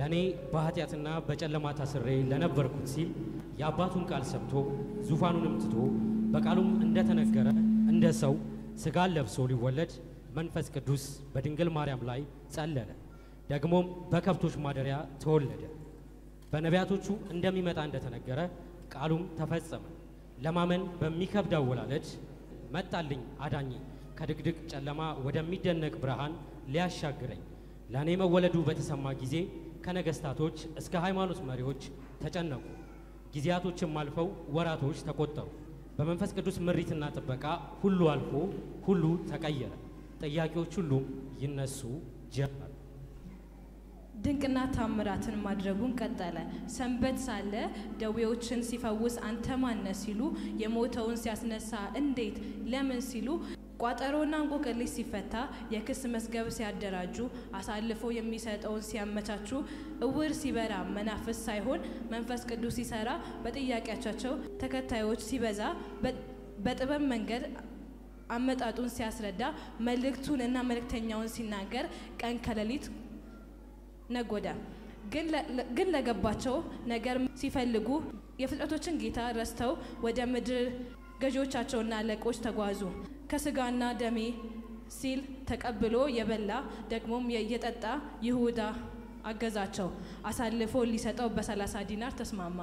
ለእኔ በኃጢአትና በጨለማ ታስሬ ለነበርኩት ሲል የአባቱን ቃል ሰምቶ ዙፋኑንም ትቶ በቃሉም እንደተነገረ እንደ ሰው ሥጋን ለብሶ ሊወለድ መንፈስ ቅዱስ በድንግል ማርያም ላይ ጸለለ። ደግሞም በከብቶች ማደሪያ ተወለደ። በነቢያቶቹ እንደሚመጣ እንደተነገረ ቃሉም ተፈጸመ። ለማመን በሚከብድ አወላለድ መጣልኝ አዳኝ ከድቅድቅ ጨለማ ወደሚደነቅ ብርሃን ሊያሻግረኝ። ለእኔ መወለዱ በተሰማ ጊዜ ከነገስታቶች እስከ ሃይማኖት መሪዎች ተጨነቁ። ጊዜያቶችም አልፈው ወራቶች ተቆጠሩ። በመንፈስ ቅዱስ ምሪትና ጥበቃ ሁሉ አልፎ ሁሉ ተቀየረ። ጥያቄዎች ሁሉም ይነሱ ጀመር። ድንቅና ታምራትን ማድረጉን ቀጠለ። ሰንበት ሳለ ደዌዎችን ሲፈውስ አንተ ማነ ሲሉ፣ የሞተውን ሲያስነሳ እንዴት ለምን ሲሉ፣ ቋጠሮና እንቆቅልሽ ሲፈታ፣ የክስ መዝገብ ሲያደራጁ፣ አሳልፎ የሚሰጠውን ሲያመቻቹ፣ እውር ሲበራ መናፍስ ሳይሆን መንፈስ ቅዱስ ሲሰራ፣ በጥያቄያቸው ተከታዮች ሲበዛ፣ በጥበብ መንገድ አመጣጡን ሲያስረዳ፣ መልእክቱንና መልእክተኛውን ሲናገር ቀን ከሌሊት ነጎደ። ግን ለገባቸው ነገር ሲፈልጉ የፍጥረቶችን ጌታ ረስተው ወደ ምድር ገዢዎቻቸውና አለቆች ተጓዙ። ከስጋና ደሜ ሲል ተቀብሎ የበላ ደግሞም የጠጣ ይሁዳ አገዛቸው። አሳልፎ ሊሰጠው በሰላሳ ዲናር ተስማማ።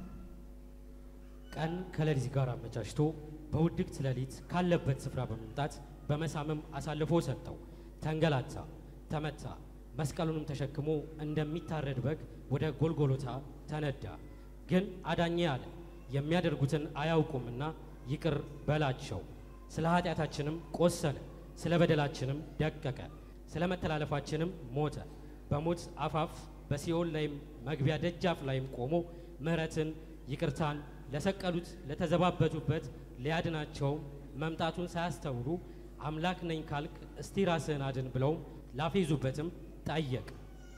ቀን ከሌሊት ጋር አመቻችቶ በውድቅት ሌሊት ካለበት ስፍራ በመምጣት በመሳምም አሳልፎ ሰጠው። ተንገላታ፣ ተመታ። መስቀሉንም ተሸክሞ እንደሚታረድ በግ ወደ ጎልጎሎታ ተነዳ። ግን አዳኜ አለ የሚያደርጉትን አያውቁምና ይቅር በላቸው። ስለ ኃጢአታችንም ቆሰለ፣ ስለ በደላችንም ደቀቀ፣ ስለ መተላለፋችንም ሞተ። በሞት አፋፍ በሲኦል ላይም መግቢያ ደጃፍ ላይም ቆሞ ምሕረትን ይቅርታን ለሰቀሉት ለተዘባበቱበት ሊያድናቸው መምጣቱን ሳያስተውሉ አምላክ ነኝ ካልክ እስቲ ራስህን አድን ብለውም ላፌዙበትም ጠየቅ።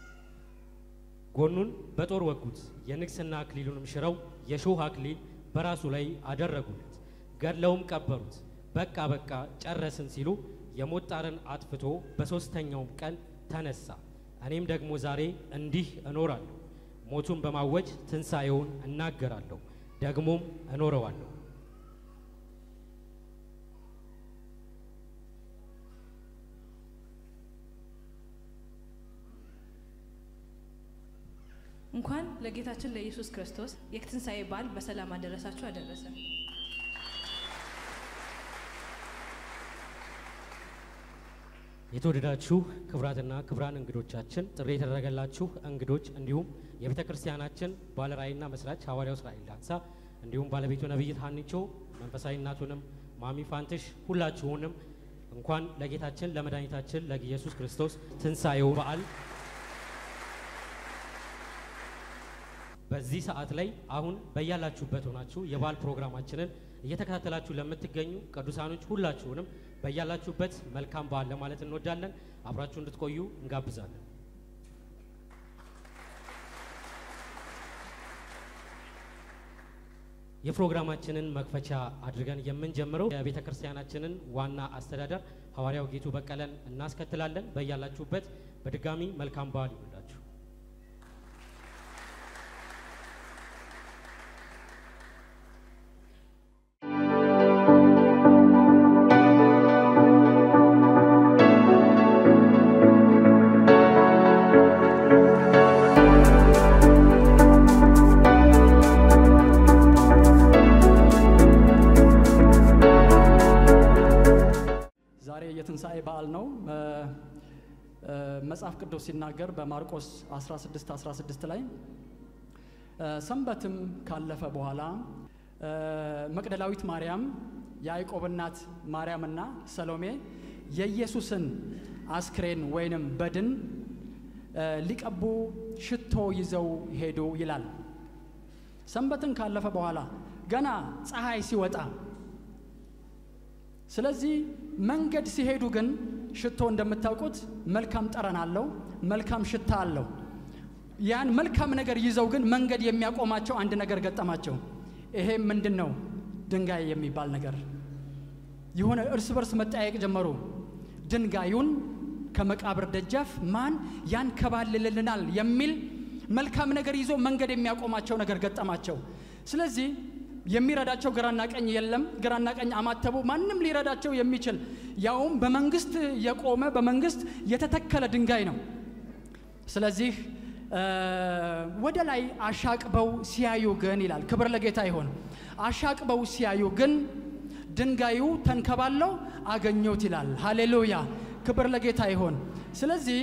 ጎኑን በጦር ወጉት፣ የንግስና አክሊሉንም ሽረው የሾህ አክሊል በራሱ ላይ አደረጉለት። ገድለውም ቀበሩት። በቃ በቃ ጨረስን ሲሉ የሞት ጣርን አጥፍቶ በሦስተኛውም ቀን ተነሳ። እኔም ደግሞ ዛሬ እንዲህ እኖራለሁ፣ ሞቱን በማወጅ ትንሣኤውን እናገራለሁ፣ ደግሞም እኖረዋለሁ። እንኳን ለጌታችን ለኢየሱስ ክርስቶስ የትንሣኤ በዓል በሰላም አደረሳችሁ አደረሰ። የተወደዳችሁ ክቡራትና ክቡራን እንግዶቻችን፣ ጥሪ የተደረገላችሁ እንግዶች፣ እንዲሁም የቤተ ክርስቲያናችን ባለራዕይና መስራች ሐዋርያው እስራኤል ዳንሳ፣ እንዲሁም ባለቤቱ ነቢይት ሀኒቾ፣ መንፈሳዊ እናቱንም ማሚ ፋንትሽ፣ ሁላችሁንም እንኳን ለጌታችን ለመድኃኒታችን ለኢየሱስ ክርስቶስ ትንሣኤው በዓል በዚህ ሰዓት ላይ አሁን በያላችሁበት ሆናችሁ የበዓል ፕሮግራማችንን እየተከታተላችሁ ለምትገኙ ቅዱሳኖች ሁላችሁንም በያላችሁበት መልካም በዓል ለማለት እንወዳለን። አብራችሁ እንድትቆዩ እንጋብዛለን። የፕሮግራማችንን መክፈቻ አድርገን የምንጀምረው የቤተ ክርስቲያናችንን ዋና አስተዳደር ሐዋርያው ጌቱ በቀለን እናስከትላለን። በያላችሁበት በድጋሚ መልካም በዓል ይሁንላችሁ። ዛሬ የትንሣኤ በዓል ነው። መጽሐፍ ቅዱስ ሲናገር በማርቆስ 16 16 ላይ ሰንበትም ካለፈ በኋላ መቅደላዊት ማርያም፣ የያዕቆብ እናት ማርያምና ሰሎሜ የኢየሱስን አስክሬን ወይንም በድን ሊቀቡ ሽቶ ይዘው ሄዱ ይላል። ሰንበትን ካለፈ በኋላ ገና ፀሐይ ሲወጣ ስለዚህ መንገድ ሲሄዱ ግን ሽቶ እንደምታውቁት መልካም ጠረን አለው፣ መልካም ሽታ አለው። ያን መልካም ነገር ይዘው ግን መንገድ የሚያቆማቸው አንድ ነገር ገጠማቸው። ይሄም ምንድን ነው? ድንጋይ የሚባል ነገር የሆነ እርስ በርስ መጠያየቅ ጀመሩ። ድንጋዩን ከመቃብር ደጃፍ ማን ያንከባልልልናል የሚል መልካም ነገር ይዞ መንገድ የሚያቆማቸው ነገር ገጠማቸው። ስለዚህ የሚረዳቸው ግራና ቀኝ የለም። ግራና ቀኝ አማተቡ። ማንም ሊረዳቸው የሚችል ያውም በመንግስት የቆመ በመንግስት የተተከለ ድንጋይ ነው። ስለዚህ ወደ ላይ አሻቅበው ሲያዩ ግን ይላል፣ ክብር ለጌታ ይሆን። አሻቅበው ሲያዩ ግን ድንጋዩ ተንከባለው አገኘሁት ይላል። ሃሌሉያ፣ ክብር ለጌታ ይሆን። ስለዚህ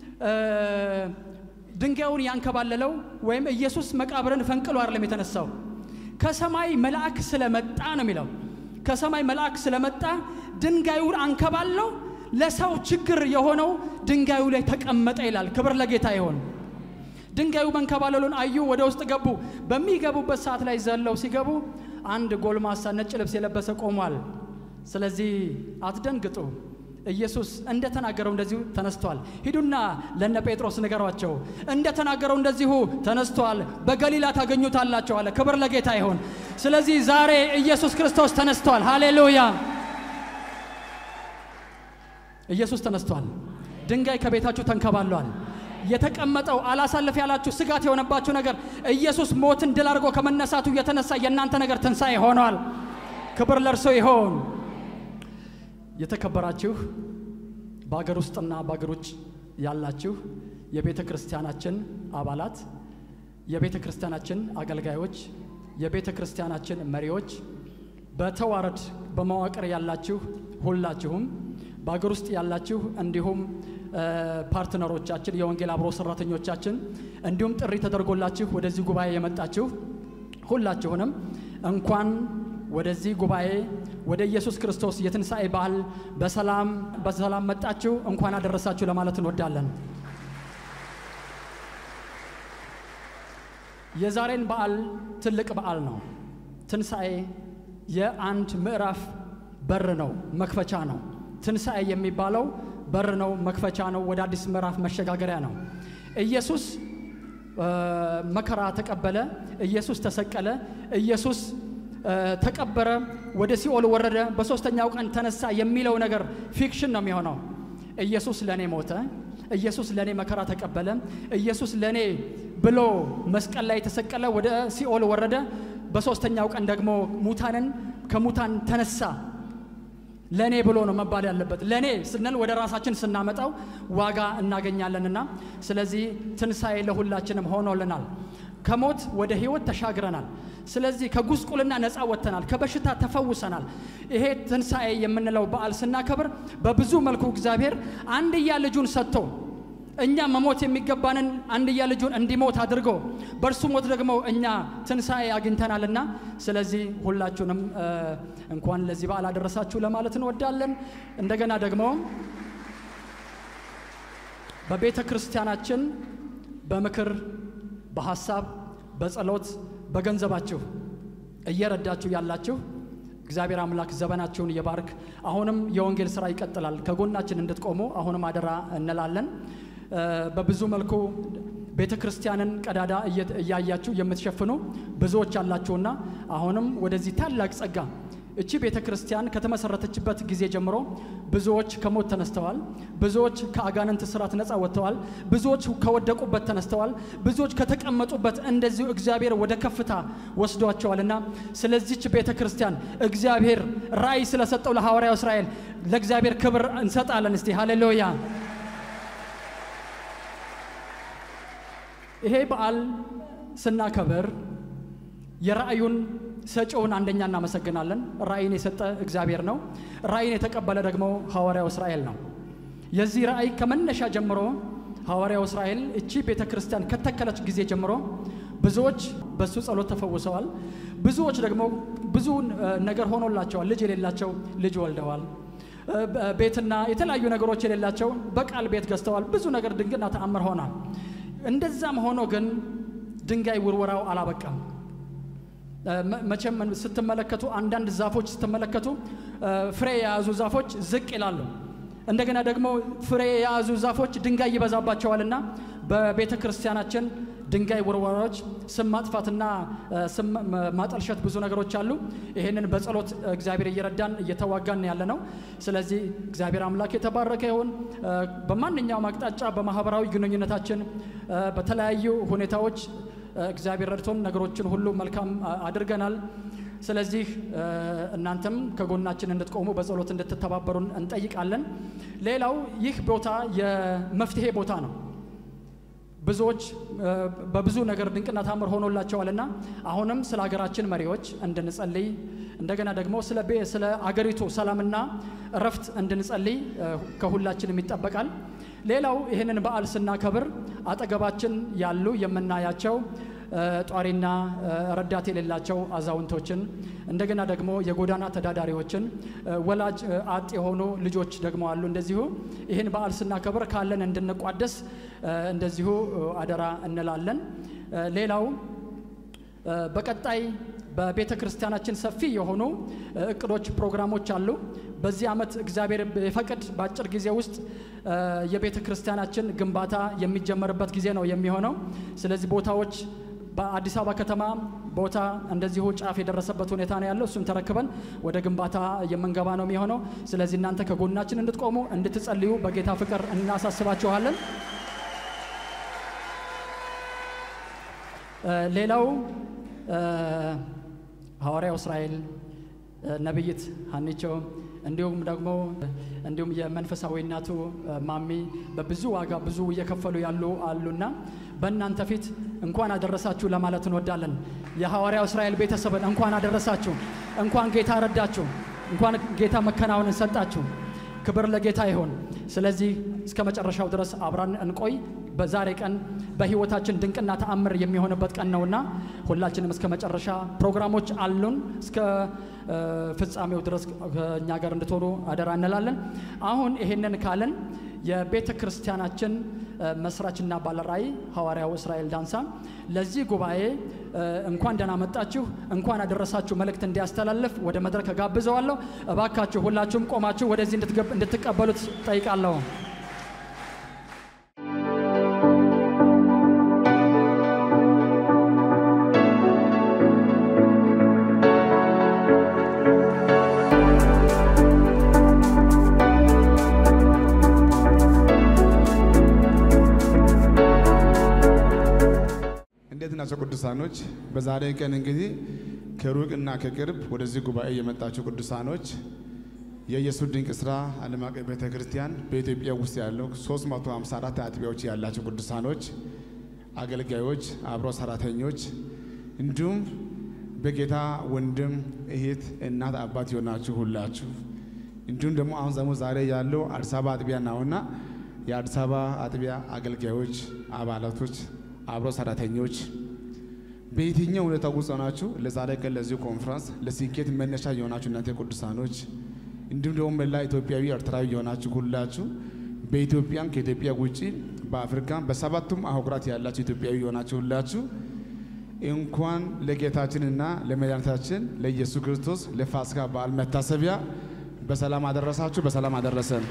ድንጋዩን ያንከባለለው ወይም ኢየሱስ መቃብርን ፈንቅሎ አይደለም የተነሳው ከሰማይ መልአክ ስለመጣ ነው የሚለው። ከሰማይ መልአክ ስለመጣ ድንጋዩን አንከባለው ለሰው ችግር የሆነው ድንጋዩ ላይ ተቀመጠ ይላል። ክብር ለጌታ ይሆን። ድንጋዩ መንከባለሉን አዩ፣ ወደ ውስጥ ገቡ። በሚገቡበት ሰዓት ላይ ዘለው ሲገቡ አንድ ጎልማሳ ነጭ ልብስ የለበሰ ቆሟል። ስለዚህ አትደንግጡ፣ ኢየሱስ እንደተናገረው እንደዚሁ ተነስቷል። ሂዱና ለነ ጴጥሮስ ንገሯቸው፣ እንደተናገረው እንደዚሁ ተነስቷል፣ በገሊላ ታገኙታላቸው አለ። ክብር ለጌታ ይሆን። ስለዚህ ዛሬ ኢየሱስ ክርስቶስ ተነስቷል። ሃሌሉያ! ኢየሱስ ተነስቷል። ድንጋይ ከቤታችሁ ተንከባሏል። የተቀመጠው አላሳልፍ ያላችሁ ስጋት የሆነባችሁ ነገር ኢየሱስ ሞትን ድል አድርጎ ከመነሳቱ የተነሳ የእናንተ ነገር ትንሣኤ ሆኗል። ክብር ለእርሶ ይሆን። የተከበራችሁ በአገር ውስጥና በአገር ውጭ ያላችሁ የቤተ ክርስቲያናችን አባላት፣ የቤተ ክርስቲያናችን አገልጋዮች፣ የቤተ ክርስቲያናችን መሪዎች፣ በተዋረድ በመዋቅር ያላችሁ ሁላችሁም በአገር ውስጥ ያላችሁ እንዲሁም ፓርትነሮቻችን የወንጌል አብሮ ሰራተኞቻችን እንዲሁም ጥሪ ተደርጎላችሁ ወደዚህ ጉባኤ የመጣችሁ ሁላችሁንም እንኳን ወደዚህ ጉባኤ ወደ ኢየሱስ ክርስቶስ የትንሣኤ በዓል በሰላም በሰላም መጣችሁ፣ እንኳን አደረሳችሁ ለማለት እንወዳለን። የዛሬን በዓል ትልቅ በዓል ነው። ትንሣኤ የአንድ ምዕራፍ በር ነው፣ መክፈቻ ነው። ትንሣኤ የሚባለው በር ነው፣ መክፈቻ ነው፣ ወደ አዲስ ምዕራፍ መሸጋገሪያ ነው። ኢየሱስ መከራ ተቀበለ፣ ኢየሱስ ተሰቀለ፣ ኢየሱስ ተቀበረ፣ ወደ ሲኦል ወረደ፣ በሦስተኛው ቀን ተነሳ የሚለው ነገር ፊክሽን ነው የሚሆነው። ኢየሱስ ለእኔ ሞተ፣ ኢየሱስ ለእኔ መከራ ተቀበለ፣ ኢየሱስ ለእኔ ብሎ መስቀል ላይ ተሰቀለ፣ ወደ ሲኦል ወረደ፣ በሦስተኛው ቀን ደግሞ ሙታንን ከሙታን ተነሳ ለእኔ ብሎ ነው መባል ያለበት። ለእኔ ስንል ወደ ራሳችን ስናመጣው ዋጋ እናገኛለንና፣ ስለዚህ ትንሣኤ ለሁላችንም ሆኖልናል። ከሞት ወደ ሕይወት ተሻግረናል። ስለዚህ ከጉስቁልና ነፃ ወጥተናል። ከበሽታ ተፈውሰናል። ይሄ ትንሣኤ የምንለው በዓል ስናከብር በብዙ መልኩ እግዚአብሔር አንድያ ልጁን ሰጥቶ እኛ መሞት የሚገባንን አንድያ ልጁን እንዲሞት አድርጎ በእርሱ ሞት ደግሞ እኛ ትንሣኤ አግኝተናልና ስለዚህ ሁላችሁንም እንኳን ለዚህ በዓል አደረሳችሁ ለማለት እንወዳለን። እንደገና ደግሞ በቤተ ክርስቲያናችን በምክር፣ በሐሳብ፣ በጸሎት፣ በገንዘባችሁ እየረዳችሁ ያላችሁ እግዚአብሔር አምላክ ዘመናችሁን ይባርክ። አሁንም የወንጌል ስራ ይቀጥላል። ከጎናችን እንድትቆሙ አሁንም አደራ እንላለን። በብዙ መልኩ ቤተ ክርስቲያንን ቀዳዳ እያያችሁ የምትሸፍኑ ብዙዎች አላችሁና አሁንም ወደዚህ ታላቅ ጸጋ እቺ ቤተ ክርስቲያን ከተመሰረተችበት ጊዜ ጀምሮ ብዙዎች ከሞት ተነስተዋል። ብዙዎች ከአጋንንት ስራት ነፃ ወጥተዋል። ብዙዎች ከወደቁበት ተነስተዋል። ብዙዎች ከተቀመጡበት እንደዚሁ እግዚአብሔር ወደ ከፍታ ወስዷቸዋልና ስለዚች ቤተ ክርስቲያን እግዚአብሔር ራእይ ስለሰጠው ለሐዋርያው እስራኤል ለእግዚአብሔር ክብር እንሰጣለን። እስቲ ሃሌሉያ። ይሄ በዓል ስናከብር የራእዩን ሰጪውን አንደኛ እናመሰግናለን። ራእይን የሰጠ እግዚአብሔር ነው። ራእይን የተቀበለ ደግሞ ሐዋርያው እስራኤል ነው። የዚህ ራእይ ከመነሻ ጀምሮ ሐዋርያው እስራኤል እቺ ቤተ ክርስቲያን ከተከለች ጊዜ ጀምሮ ብዙዎች በሱ ጸሎት ተፈውሰዋል። ብዙዎች ደግሞ ብዙ ነገር ሆኖላቸዋል። ልጅ የሌላቸው ልጅ ወልደዋል። ቤትና የተለያዩ ነገሮች የሌላቸው በቃል ቤት ገዝተዋል። ብዙ ነገር ድንቅና ተአምር ሆኗል። እንደዛም ሆኖ ግን ድንጋይ ውርወራው አላበቃም። መቼም ስትመለከቱ አንዳንድ ዛፎች ስትመለከቱ ፍሬ የያዙ ዛፎች ዝቅ ይላሉ። እንደገና ደግሞ ፍሬ የያዙ ዛፎች ድንጋይ ይበዛባቸዋልና በቤተ ክርስቲያናችን ድንጋይ ውርወራዎች፣ ስም ማጥፋትና ስም ማጠልሸት ብዙ ነገሮች አሉ። ይህንን በጸሎት እግዚአብሔር እየረዳን እየተዋጋን ያለ ነው። ስለዚህ እግዚአብሔር አምላክ የተባረከ ይሁን። በማንኛውም አቅጣጫ በማህበራዊ ግንኙነታችን በተለያዩ ሁኔታዎች እግዚአብሔር ረድቶን ነገሮችን ሁሉ መልካም አድርገናል። ስለዚህ እናንተም ከጎናችን እንድትቆሙ በጸሎት እንድትተባበሩን እንጠይቃለን። ሌላው ይህ ቦታ የመፍትሄ ቦታ ነው። ብዙዎች በብዙ ነገር ድንቅና ታምር ሆኖላቸዋልና አሁንም ስለ ሀገራችን መሪዎች እንድንጸልይ እንደገና ደግሞ ስለ ስለ አገሪቱ ሰላምና እረፍት እንድንጸልይ ከሁላችንም ይጠበቃል። ሌላው ይህንን በዓል ስናከብር አጠገባችን ያሉ የምናያቸው ጧሪና ረዳት የሌላቸው አዛውንቶችን እንደገና ደግሞ የጎዳና ተዳዳሪዎችን ወላጅ አጥ የሆኑ ልጆች ደግሞ አሉ። እንደዚሁ ይህን በዓል ስናከብር ካለን እንድንቋደስ እንደዚሁ አደራ እንላለን። ሌላው በቀጣይ በቤተ ክርስቲያናችን ሰፊ የሆኑ እቅዶች፣ ፕሮግራሞች አሉ። በዚህ ዓመት እግዚአብሔር የፈቅድ በአጭር ጊዜ ውስጥ የቤተ ክርስቲያናችን ግንባታ የሚጀመርበት ጊዜ ነው የሚሆነው። ስለዚህ ቦታዎች በአዲስ አበባ ከተማ ቦታ እንደዚሁ ጫፍ የደረሰበት ሁኔታ ነው ያለው። እሱም ተረክበን ወደ ግንባታ የምንገባ ነው የሚሆነው። ስለዚህ እናንተ ከጎናችን እንድትቆሙ እንድትጸልዩ በጌታ ፍቅር እናሳስባችኋለን። ሌላው ሐዋርያው እስራኤል ነቢይት ሀኒቾ እንዲሁም ደግሞ እንዲሁም የመንፈሳዊ እናቱ ማሚ በብዙ ዋጋ ብዙ እየከፈሉ ያሉ አሉና በእናንተ ፊት እንኳን አደረሳችሁ ለማለት እንወዳለን። የሐዋርያው እስራኤል ቤተሰብን እንኳን አደረሳችሁ፣ እንኳን ጌታ ረዳችሁ፣ እንኳን ጌታ መከናወንን ሰጣችሁ። ክብር ለጌታ ይሁን። ስለዚህ እስከ መጨረሻው ድረስ አብራን እንቆይ። በዛሬ ቀን በሕይወታችን ድንቅና ተአምር የሚሆንበት ቀን ነውና ሁላችንም እስከ መጨረሻ ፕሮግራሞች አሉን። እስከ ፍጻሜው ድረስ ከእኛ ጋር እንድትሆኑ አደራ እንላለን። አሁን ይሄንን ካለን የቤተ ክርስቲያናችን መስራችና ባለራዕይ ሐዋርያው እስራኤል ዳንሳ ለዚህ ጉባኤ እንኳን ደህና መጣችሁ እንኳን አደረሳችሁ መልእክት እንዲያስተላልፍ ወደ መድረክ ጋብዘዋለሁ። እባካችሁ ሁላችሁም ቆማችሁ ወደዚህ እንድትቀበሉት ጠይቃለሁ። እንዴት ናቸው ቅዱሳኖች? በዛሬ ቀን እንግዲህ ከሩቅና ከቅርብ ወደዚህ ጉባኤ የመጣቸው ቅዱሳኖች የኢየሱስ ድንቅ ስራ ዓለም አቀፍ ቤተ ክርስቲያን በኢትዮጵያ ውስጥ ያለው 354 አጥቢያዎች ያላቸው ቅዱሳኖች፣ አገልጋዮች፣ አብሮ ሰራተኞች እንዲሁም በጌታ ወንድም፣ እህት፣ እናት፣ አባት የሆናችሁ ሁላችሁ እንዲሁም ደግሞ አሁን ደግሞ ዛሬ ያለው አዲስ አበባ አጥቢያ ነውና የአዲስ አበባ አጥቢያ አገልጋዮች፣ አባላቶች አብሮ ሰራተኞች በየትኛው ሁኔታ ውስጥ ሆናችሁ ለዛሬ ቀን ለዚህ ኮንፈረንስ ለስኬት መነሻ የሆናችሁ እናንተ ቅዱሳኖች እንዲሁም ደግሞ መላ ኢትዮጵያዊ ኤርትራዊ የሆናችሁ ሁላችሁ በኢትዮጵያም ከኢትዮጵያ ውጭ በአፍሪካም በሰባቱም አህጉራት ያላችሁ ኢትዮጵያዊ የሆናችሁ ሁላችሁ እንኳን ለጌታችንና ለመድኃኒታችን ለኢየሱስ ክርስቶስ ለፋሲካ በዓል መታሰቢያ በሰላም አደረሳችሁ፣ በሰላም አደረሰን።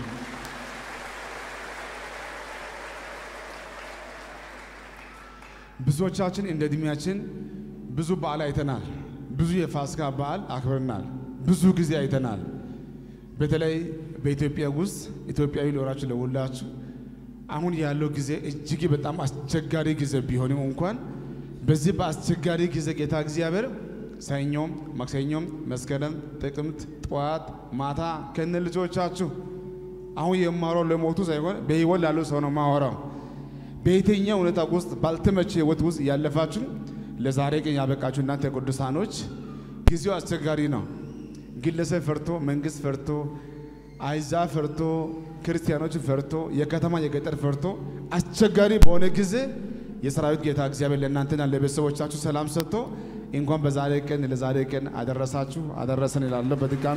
ብዙዎቻችን እንደ እድሜያችን ብዙ በዓል አይተናል። ብዙ የፋሲካ በዓል አክብረናል። ብዙ ጊዜ አይተናል። በተለይ በኢትዮጵያ ውስጥ ኢትዮጵያዊ ኖራችሁ ለሁላችሁ አሁን ያለው ጊዜ እጅግ በጣም አስቸጋሪ ጊዜ ቢሆንም እንኳን በዚህ በአስቸጋሪ ጊዜ ጌታ እግዚአብሔር ሰኞም፣ ማክሰኞም፣ መስከረም፣ ጥቅምት፣ ጠዋት፣ ማታ ከነ ልጆቻችሁ አሁን የማወራው ለሞቱ ሳይሆን በሕይወት ላሉ ሰው ነው ማወራው በየትኛው ሁኔታ ውስጥ ባልተመቸ ህይወት ውስጥ ያለፋችሁ ለዛሬ ቀን ያበቃችሁ እናንተ ቅዱሳኖች፣ ጊዜው አስቸጋሪ ነው። ግለሰብ ፈርቶ፣ መንግስት ፈርቶ፣ አይዛ ፈርቶ፣ ክርስቲያኖች ፈርቶ፣ የከተማ የገጠር ፈርቶ አስቸጋሪ በሆነ ጊዜ የሰራዊት ጌታ እግዚአብሔር ለእናንተና ለቤተሰቦቻችሁ ሰላም ሰጥቶ እንኳን በዛሬ ቀን ለዛሬ ቀን አደረሳችሁ አደረሰን ይላለሁ በድጋሜ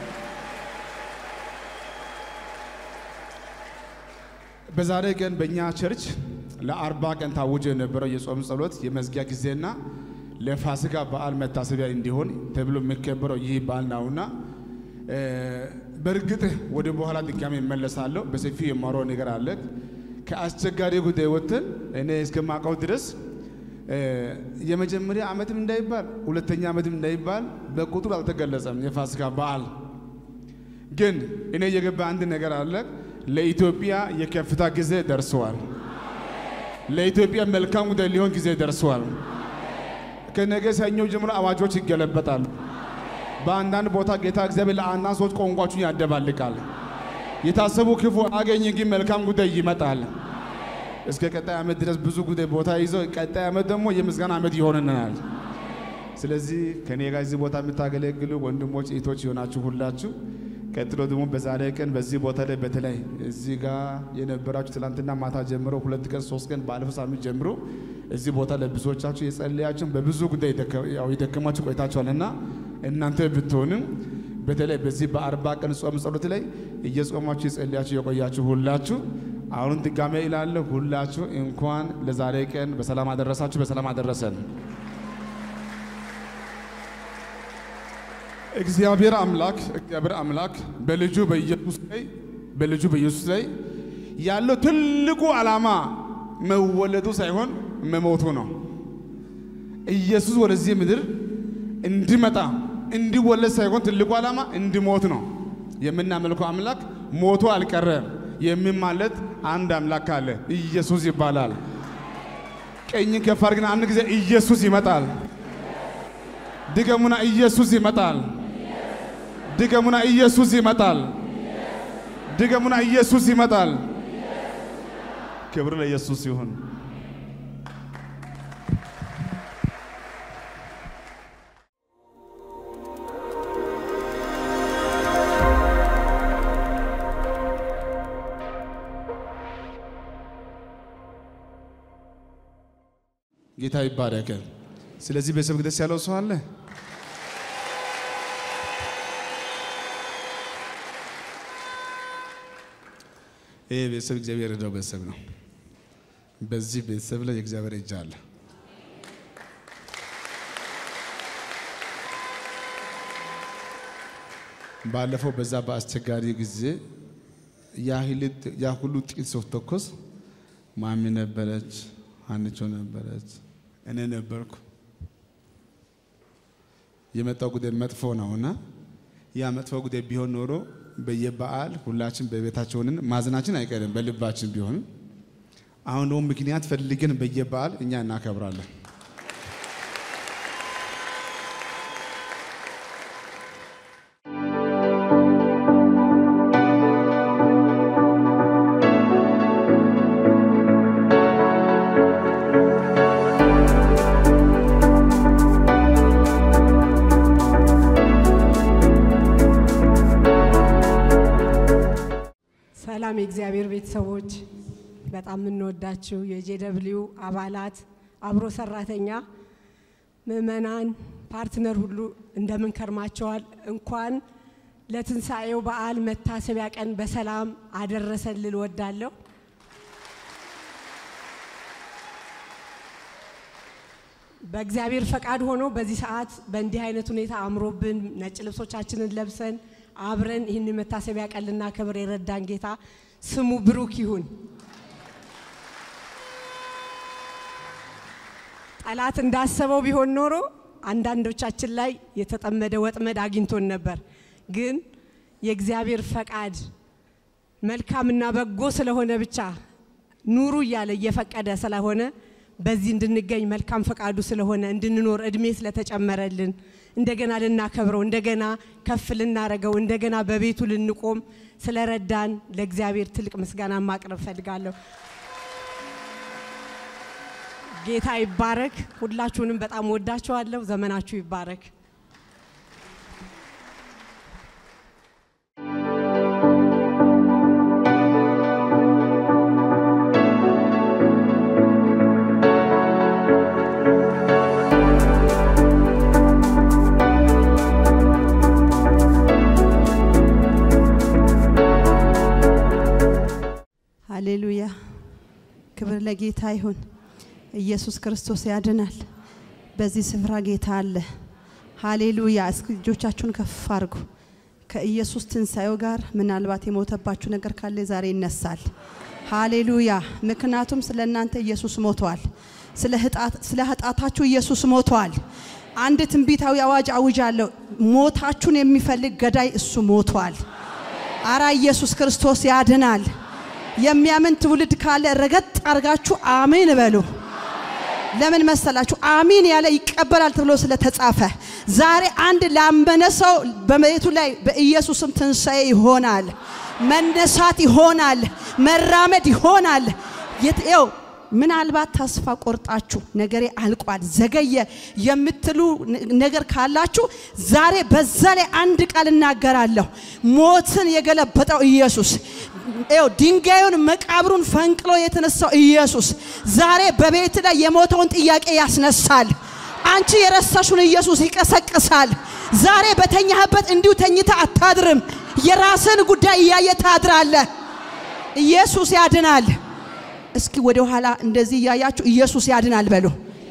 በዛሬ ቀን በእኛ ቸርች ለአርባ ቀን ታውጆ የነበረው የጾም ጸሎት የመዝጊያ ጊዜና ለፋሲካ በዓል መታሰቢያ እንዲሆን ተብሎ የሚከበረው ይህ በዓል ነውና በእርግጥ ወደ በኋላ ድጋሜ እመለሳለሁ። በሰፊው የማወራው ነገር አለ። ከአስቸጋሪ ጉዳይ ወጥተን እኔ እስከማውቀው ድረስ እ፣ የመጀመሪያ ዓመትም እንዳይባል ሁለተኛ ዓመትም እንዳይባል በቁጥር አልተገለጸም የፋሲካ በዓል ግን እኔ የገባ አንድ ነገር አለ። ለኢትዮጵያ የከፍታ ጊዜ ደርሰዋል። ለኢትዮጵያ መልካም ጉዳይ ሊሆን ጊዜ ደርሰዋል። ከነገ ሰኞ ጀምሮ አዋጆች ይገለበጣሉ። በአንዳንድ ቦታ ጌታ እግዚአብሔር ለአንዳንድ ሰዎች ቋንቋችሁን ያደባልቃል። የታሰቡ ክፉ አገኝ ግን መልካም ጉዳይ ይመጣል። እስከ ቀጣይ ዓመት ድረስ ብዙ ጉዳይ ቦታ ይዘው ቀጣይ ዓመት ደግሞ የምስጋና ዓመት ይሆንናል። ስለዚህ ከኔ ጋር እዚህ ቦታ የምታገለግሉ ወንድሞች እህቶች የሆናችሁ ሁላችሁ ቀጥሎ ደግሞ በዛሬ ቀን በዚህ ቦታ ላይ በተለይ እዚህ ጋር የነበራችሁ ትላንትና ማታ ጀምሮ ሁለት ቀን ሶስት ቀን ባለፈው ሳምንት ጀምሮ እዚህ ቦታ ላይ ብዙዎቻችሁ የጸለያችሁን በብዙ ጉዳይ የደከ- ያው የደከማችሁ ቆይታችኋልና እናንተ ብትሆንም በተለይ በዚህ በአርባ ቀን ጾም ጸሎት ላይ እየጾማችሁ የጸለያችሁ የቆያችሁ ሁላችሁ አሁን ድጋሜ ይላለሁ ሁላችሁ እንኳን ለዛሬ ቀን በሰላም አደረሳችሁ፣ በሰላም አደረሰን። እግዚአብሔር አምላክ እግዚአብሔር አምላክ በልጁ በኢየሱስ ላይ በልጁ በኢየሱስ ላይ ያለው ትልቁ ዓላማ መወለዱ ሳይሆን መሞቱ ነው። ኢየሱስ ወደዚህ ምድር እንዲመጣ እንዲወለድ ሳይሆን ትልቁ ዓላማ እንዲሞት ነው። የምናመልከው አምላክ ሞቶ አልቀረም። የሚማለት አንድ አምላክ አለ፣ ኢየሱስ ይባላል። ቀኝን ከፍ አድርግና አንድ ጊዜ ኢየሱስ ይመጣል። ድገሙና ኢየሱስ ይመጣል። ድገሙና ኢየሱስ ይመጣል። ድገሙና ኢየሱስ ይመጣል። ክብር ለኢየሱስ ይሁን። ጌታ ይባረክ። ስለዚህ ቤተሰብ ደስ ያለው ሰው አለ? ይህ ቤተሰብ እግዚአብሔር የረዳው ቤተሰብ ነው። በዚህ ቤተሰብ ላይ የእግዚአብሔር እጅ አለ። ባለፈው በዛ በአስቸጋሪ ጊዜ ያ ሁሉ ጥቂት ሰው ተኮስ ማሚ ነበረች፣ አንቾ ነበረች፣ እኔ ነበርኩ። የመጣው ጉዳይ መጥፎ ነውና ያ መጥፎ ጉዳይ ቢሆን ኖሮ በየበዓል ሁላችን በቤታችንን ማዘናችን አይቀርም በልባችን ቢሆንም፣ አሁን ደግሞ ምክንያት ፈልገን በየበዓል እኛ እናከብራለን። ሰላም የእግዚአብሔር ቤተሰቦች፣ በጣም የምንወዳችሁ የጄደብሊው አባላት፣ አብሮ ሰራተኛ፣ ምዕመናን፣ ፓርትነር ሁሉ እንደምን ከርማቸዋል? እንኳን ለትንሣኤው በዓል መታሰቢያ ቀን በሰላም አደረሰን ልል ወዳለሁ። በእግዚአብሔር ፈቃድ ሆኖ በዚህ ሰዓት በእንዲህ አይነት ሁኔታ አምሮብን ነጭ ልብሶቻችንን ለብሰን አብረን ይህን መታሰቢያ ቀን ልናከብር የረዳን ጌታ ስሙ ብሩክ ይሁን። ጠላት እንዳሰበው ቢሆን ኖሮ አንዳንዶቻችን ላይ የተጠመደ ወጥመድ አግኝቶን ነበር። ግን የእግዚአብሔር ፈቃድ መልካምና በጎ ስለሆነ ብቻ ኑሩ እያለ እየፈቀደ ስለሆነ በዚህ እንድንገኝ መልካም ፈቃዱ ስለሆነ እንድንኖር እድሜ ስለተጨመረልን እንደገና ልናከብረው እንደገና ከፍ ልናረገው እንደገና በቤቱ ልንቆም ስለረዳን ለእግዚአብሔር ትልቅ ምስጋና ማቅረብ ፈልጋለሁ። ጌታ ይባረክ። ሁላችሁንም በጣም ወዳችኋለሁ። ዘመናችሁ ይባረክ። ሃሌሉያ ክብር ለጌታ ይሁን። ኢየሱስ ክርስቶስ ያድናል። በዚህ ስፍራ ጌታ አለ። ሃሌሉያ። እስኪ እጆቻችሁን ከፍ አድርጉ። ከኢየሱስ ትንሣኤው ጋር ምናልባት የሞተባችሁ ነገር ካለ ዛሬ ይነሳል። ሃሌሉያ። ምክንያቱም ስለ እናንተ ኢየሱስ ሞቷል። ስለ ህጣት- ስለ ኃጢአታችሁ ኢየሱስ ሞቷል። አንድ ትንቢታዊ አዋጅ አውጃለሁ። ሞታችሁን የሚፈልግ ገዳይ እሱ ሞቷል። አራ ኢየሱስ ክርስቶስ ያድናል። የሚያምን ትውልድ ካለ ረገጥ አርጋችሁ አሜን በሉ። ለምን መሰላችሁ? አሚን ያለ ይቀበላል ተብሎ ስለተጻፈ ዛሬ አንድ ላመነ ሰው በቤቱ ላይ በኢየሱስም ትንሣኤ ይሆናል፣ መነሳት ይሆናል፣ መራመድ ይሆናል። የትው ምናልባት ተስፋ ቆርጣችሁ ነገሬ አልቋል ዘገየ የምትሉ ነገር ካላችሁ ዛሬ በዛ ላይ አንድ ቃል እናገራለሁ። ሞትን የገለበጠው ኢየሱስ ይኸው ድንጋዩን መቃብሩን ፈንቅሎ የተነሳው ኢየሱስ ዛሬ በቤት ላይ የሞተውን ጥያቄ ያስነሳል። አንቺ የረሳሹን ኢየሱስ ይቀሰቅሳል። ዛሬ በተኛህበት እንዲሁ ተኝተ አታድርም። የራስን ጉዳይ እያየ ታድራለህ። ኢየሱስ ያድናል። እስኪ ወደ ኋላ እንደዚህ እያያችሁ ኢየሱስ ያድናል በሉ።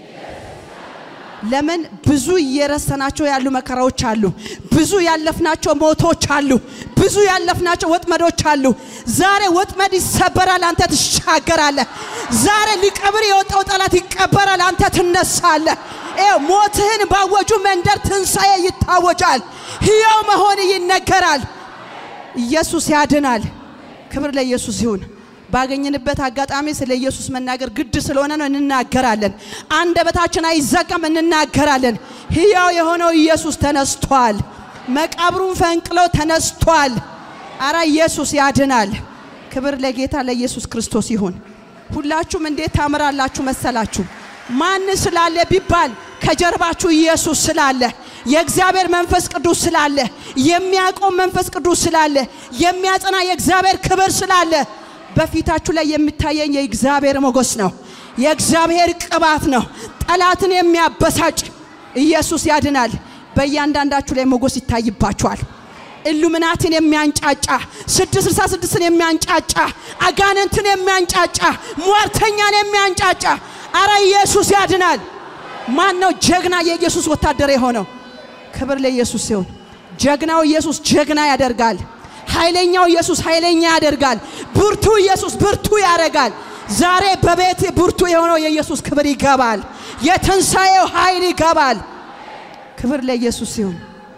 ለምን ብዙ እየረሰናቸው ያሉ መከራዎች አሉ። ብዙ ያለፍናቸው ሞቶች አሉ። ብዙ ያለፍናቸው ወጥመዶች አሉ። ዛሬ ወጥመድ ይሰበራል፣ አንተ ትሻገራለህ። ዛሬ ሊቀብር የወጣው ጠላት ይቀበራል፣ አንተ ትነሳለህ። ይኸው ሞትህን ባወጁ መንደር ትንሣኤ ይታወጃል። ሕያው መሆን ይነገራል። ኢየሱስ ያድናል። ክብር ለኢየሱስ ይሁን። ባገኘንበት አጋጣሚ ስለ ኢየሱስ መናገር ግድ ስለሆነ ነው እንናገራለን። አንደበታችን አይዘጋም፣ እንናገራለን። ሕያው የሆነው ኢየሱስ ተነስቷል። መቃብሩን ፈንቅሎ ተነስቷል። አረ ኢየሱስ ያድናል። ክብር ለጌታ ለኢየሱስ ክርስቶስ ይሁን። ሁላችሁም እንዴት ታምራላችሁ መሰላችሁ? ማን ስላለ ቢባል ከጀርባችሁ ኢየሱስ ስላለ የእግዚአብሔር መንፈስ ቅዱስ ስላለ የሚያቆም መንፈስ ቅዱስ ስላለ የሚያጸና የእግዚአብሔር ክብር ስላለ በፊታችሁ ላይ የሚታየኝ የእግዚአብሔር ሞገስ ነው። የእግዚአብሔር ቅባት ነው። ጠላትን የሚያበሳጭ ኢየሱስ ያድናል። በእያንዳንዳችሁ ላይ ሞገስ ይታይባችኋል። ኢሉሚናቲን የሚያንጫጫ ስድስት ስልሳ ስድስትን የሚያንጫጫ አጋንንትን የሚያንጫጫ ሟርተኛን የሚያንጫጫ አረ ኢየሱስ ያድናል። ማን ነው ጀግና የኢየሱስ ወታደር የሆነው? ክብር ለኢየሱስ ሲሆን ጀግናው ኢየሱስ ጀግና ያደርጋል። ኃይለኛው ኢየሱስ ኃይለኛ ያደርጋል። ብርቱ ኢየሱስ ብርቱ ያደርጋል። ዛሬ በቤት ብርቱ የሆነው የኢየሱስ ክብር ይገባል። የትንሣኤው ኃይል ይገባል። ክብር ለኢየሱስ ሲሆን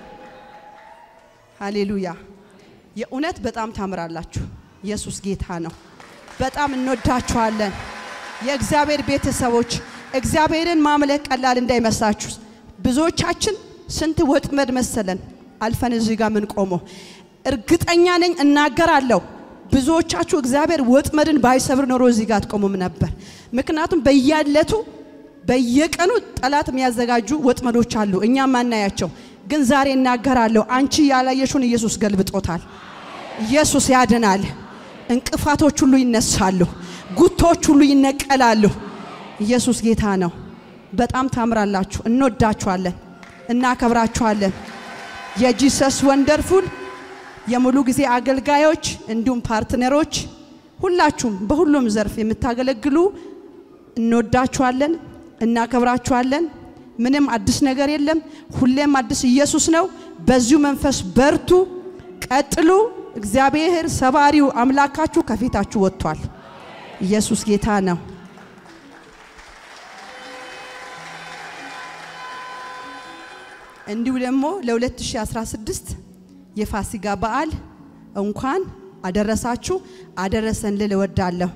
ሃሌሉያ። የእውነት በጣም ታምራላችሁ። ኢየሱስ ጌታ ነው። በጣም እንወዳችኋለን። የእግዚአብሔር ቤተሰቦች እግዚአብሔርን ማምለክ ቀላል እንዳይመስላችሁ። ብዙዎቻችን ስንት ወጥመድ መሰለን አልፈን እዚህ ጋር ምን ቆመው እርግጠኛ ነኝ እናገራለሁ። ብዙዎቻችሁ እግዚአብሔር ወጥመድን ባይሰብር ኖሮ እዚህ ጋር አትቆሙም ነበር። ምክንያቱም በየዕለቱ በየቀኑ ጠላት የሚያዘጋጁ ወጥመዶች አሉ፣ እኛም ማናያቸው። ግን ዛሬ እናገራለሁ፣ አንቺ ያላየሽውን ኢየሱስ ገልብጦታል። ኢየሱስ ያድናል። እንቅፋቶች ሁሉ ይነሳሉ፣ ጉቶች ሁሉ ይነቀላሉ። ኢየሱስ ጌታ ነው። በጣም ታምራላችሁ። እንወዳችኋለን፣ እናከብራችኋለን። የጂሰስ ወንደርፉል የሙሉ ጊዜ አገልጋዮች እንዲሁም ፓርትነሮች ሁላችሁም በሁሉም ዘርፍ የምታገለግሉ እንወዳችኋለን፣ እናከብራችኋለን። ምንም አዲስ ነገር የለም። ሁሌም አዲስ ኢየሱስ ነው። በዚሁ መንፈስ በርቱ፣ ቀጥሉ። እግዚአብሔር ሰባሪው አምላካችሁ ከፊታችሁ ወጥቷል። ኢየሱስ ጌታ ነው። እንዲሁ ደግሞ ለ2016 የፋሲጋ በዓል እንኳን አደረሳችሁ አደረሰን ልል እወዳለሁ።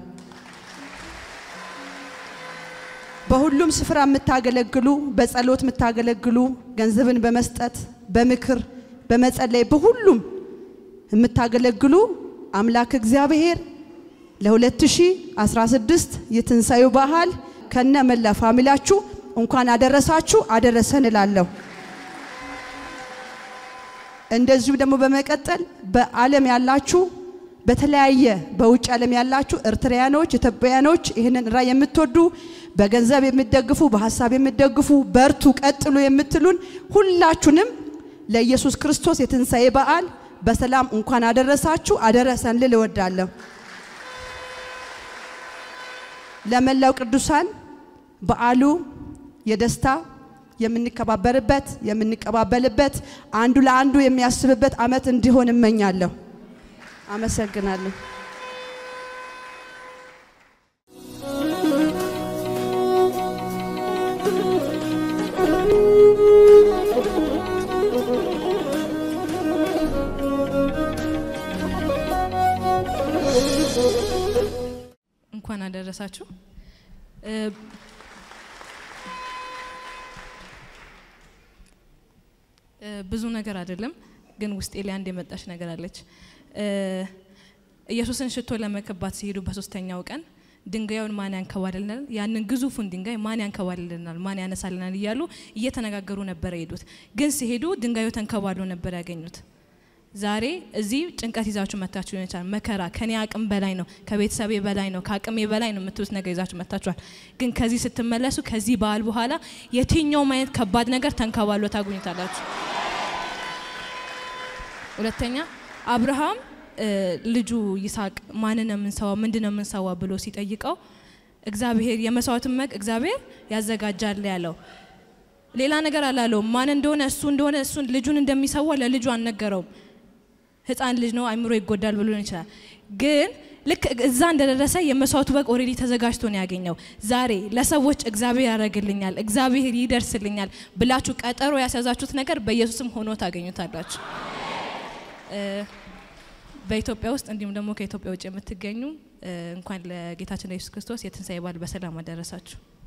በሁሉም ስፍራ የምታገለግሉ፣ በጸሎት የምታገለግሉ፣ ገንዘብን በመስጠት በምክር በመጸለይ በሁሉም የምታገለግሉ አምላክ እግዚአብሔር ለ2016 የትንሣኤው በዓል ከነ መላ ፋሚላችሁ እንኳን አደረሳችሁ አደረሰን እላለሁ። እንደዚሁ ደግሞ በመቀጠል በዓለም ያላችሁ በተለያየ በውጭ ዓለም ያላችሁ ኤርትራያኖች፣ ኢትዮጵያኖች ይህንን ራዕይ የምትወዱ በገንዘብ የምትደግፉ በሀሳብ የምትደግፉ በርቱ፣ ቀጥሉ የምትሉን ሁላችሁንም ለኢየሱስ ክርስቶስ የትንሣኤ በዓል በሰላም እንኳን አደረሳችሁ አደረሰን ልል እወዳለሁ። ለመላው ቅዱሳን በዓሉ የደስታ የምንከባበርበት የምንቀባበልበት አንዱ ለአንዱ የሚያስብበት ዓመት እንዲሆን እመኛለሁ። አመሰግናለሁ። አደረሳችሁ። እ፣ እ፣ ብዙ ነገር አይደለም፣ ግን ውስጤ ላይ አንድ የመጣች ነገር አለች። እ፣ ኢየሱስን ሽቶ ለመቀባት ሲሄዱ በሶስተኛው ቀን ድንጋዩን ማን ያንከባልልናል? ያንን ግዙፉን ድንጋይ ማን ያንከባልልናል? ማን ያነሳልናል? እያሉ እየተነጋገሩ ነበር የሄዱት። ግን ሲሄዱ ድንጋዩ ተንከባሎ ነበር ያገኙት። ዛሬ እዚህ ጭንቀት ይዛችሁ መታችሁ ሊሆን ይችላል። መከራ ከኔ አቅም በላይ ነው፣ ከቤተሰቤ በላይ ነው፣ ከአቅሜ በላይ ነው የምትሉት ነገር ይዛችሁ መታችኋል። ግን ከዚህ ስትመለሱ ከዚህ በዓል በኋላ የትኛውም አይነት ከባድ ነገር ተንከባሎ ታገኙታላችሁ። ሁለተኛ አብርሃም እ፣ ልጁ ይስሐቅ ማንን ነው የምንሰዋው ምንድን ነው የምንሰዋው ብሎ ሲጠይቀው እግዚአብሔር የመስዋዕቱን መቅ እግዚአብሔር ያዘጋጃል ያለው ሌላ ነገር አላለውም። ማን እንደሆነ እሱ እንደሆነ እሱን ልጁን እንደሚሰዋ ለልጁ አልነገረውም። ህፃን ልጅ ነው አይምሮ ይጎዳል ብሎ ሊሆን ይችላል። ግን ልክ እዛ እንደደረሰ የመስዋዕቱ በግ ኦልሬዲ ተዘጋጅቶ ነው ያገኘው። ዛሬ ለሰዎች እግዚአብሔር ያደርግልኛል፣ እግዚአብሔር ይደርስልኛል ብላችሁ ቀጠሮ ያስያዛችሁት ነገር በኢየሱስም ሆኖ ታገኙታላችሁ። እ፣ በኢትዮጵያ ውስጥ እንዲሁም ደግሞ ከኢትዮጵያ ውጭ የምትገኙ እ፣ እንኳን ለጌታችን ለኢየሱስ ክርስቶስ የትንሣኤ በዓል በሰላም አደረሳችሁ።